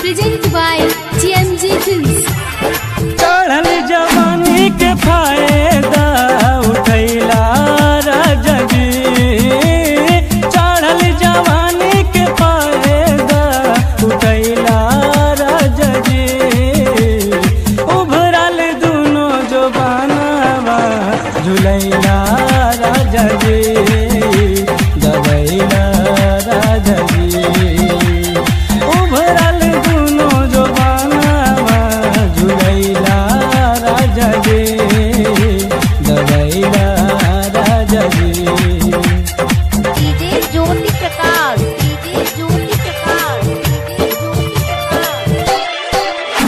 Presented by TMG Films. चढ़ल जवानी के फायदा उठैला राजा जी चढ़ल जवानी के फायदा उठैला राजा जी उभरल दुनो जो बनावा झुलैला राजा जी दबैला राजा जी उभरल दुनो जो बनावा झुलैला राजा जी दबैला राजा जी DJ Jyoti Prakash. DJ Jyoti Prakash. DJ Jyoti Prakash.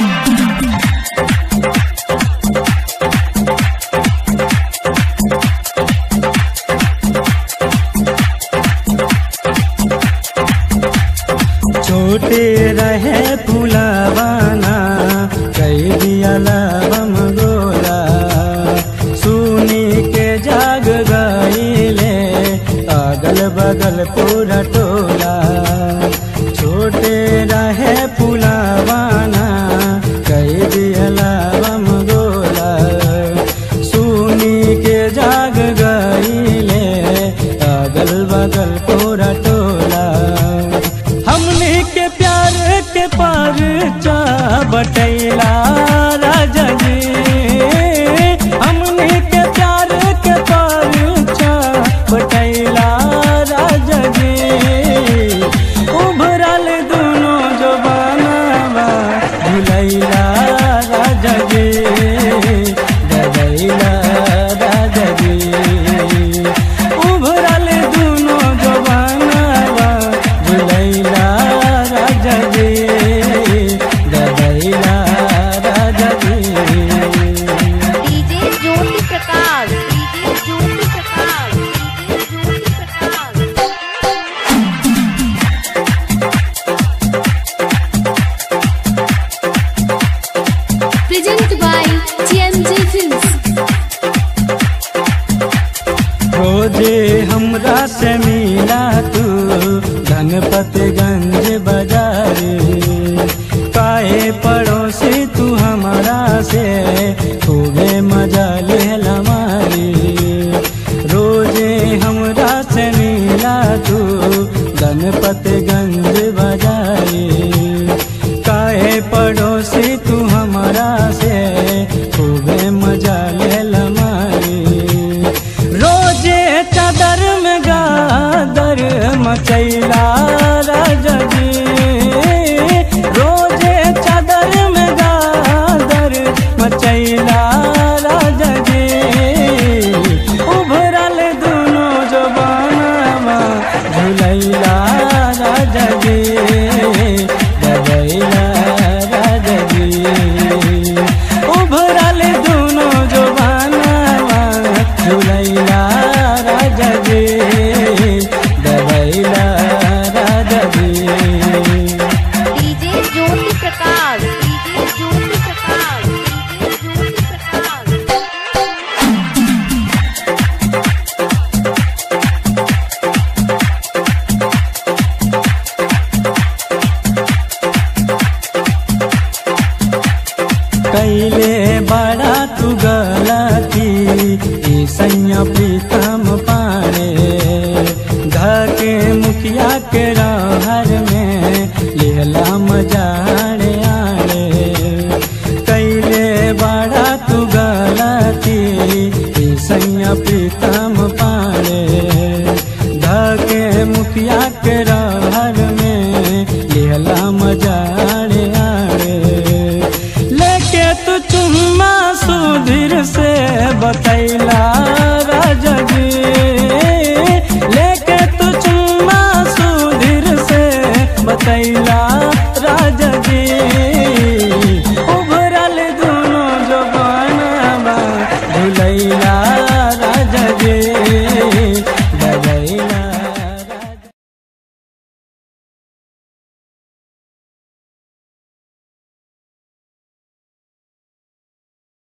छोटे रहे फुलावाना कई दिया लवम गोला सुनी के जाग गईले अगल बगल पूरा टोला छोटे रहे फुलावाना कई दिया लवम गोला सुनी के जाग गईले अगल बगल पूरा टोला हमने के प्यार के पार चा बटैला राजा जी हमने के प्यार के पार चा बटैला राजा जी उभरल दोनों जो बनावा झुलैला राजा जी ददैला राजा जी उभरल दुनो जवानवा झुलैला राजा जी ददैला राजा जी DJ Jyoti Prakash. DJ Jyoti Prakash. DJ Jyoti Prakash. Presented by TMG Films. रोजे हमरा से मिला तू धनपतगंज बाजारे काहे पड़ोसी तू हमारा से खूबे मजा ले हमारी रोजे हमरा से मिला तू धनपतगंज बाजारे काहे पड़ोसी तू हमारा से खूबे मजा ले हमारी रोजे चादर में गादर मचैला राजा जी रोजे चादर में गादर मचैला राजा जी उभरल दुनो जो बनावा झुलैला राजा जी ददैला राजा जी उभरल दुनो जो बनावा झुलैला राजा जी ददैला राजा जी DJ Jyoti Prakash. DJ Jyoti Prakash. DJ Jyoti Prakash. कैले बड़ा तू गलती ई सैया प्रीतम पाड़े धके मुखिया के रहर में लेला मजाड़े आड़े कैले बड़ा तू गलती ई सैया प्रीतम पाड़े धके मुखिया के रहर में लेला मजाड़े आड़े लेके तू चुम्मा सुधीर से बतैला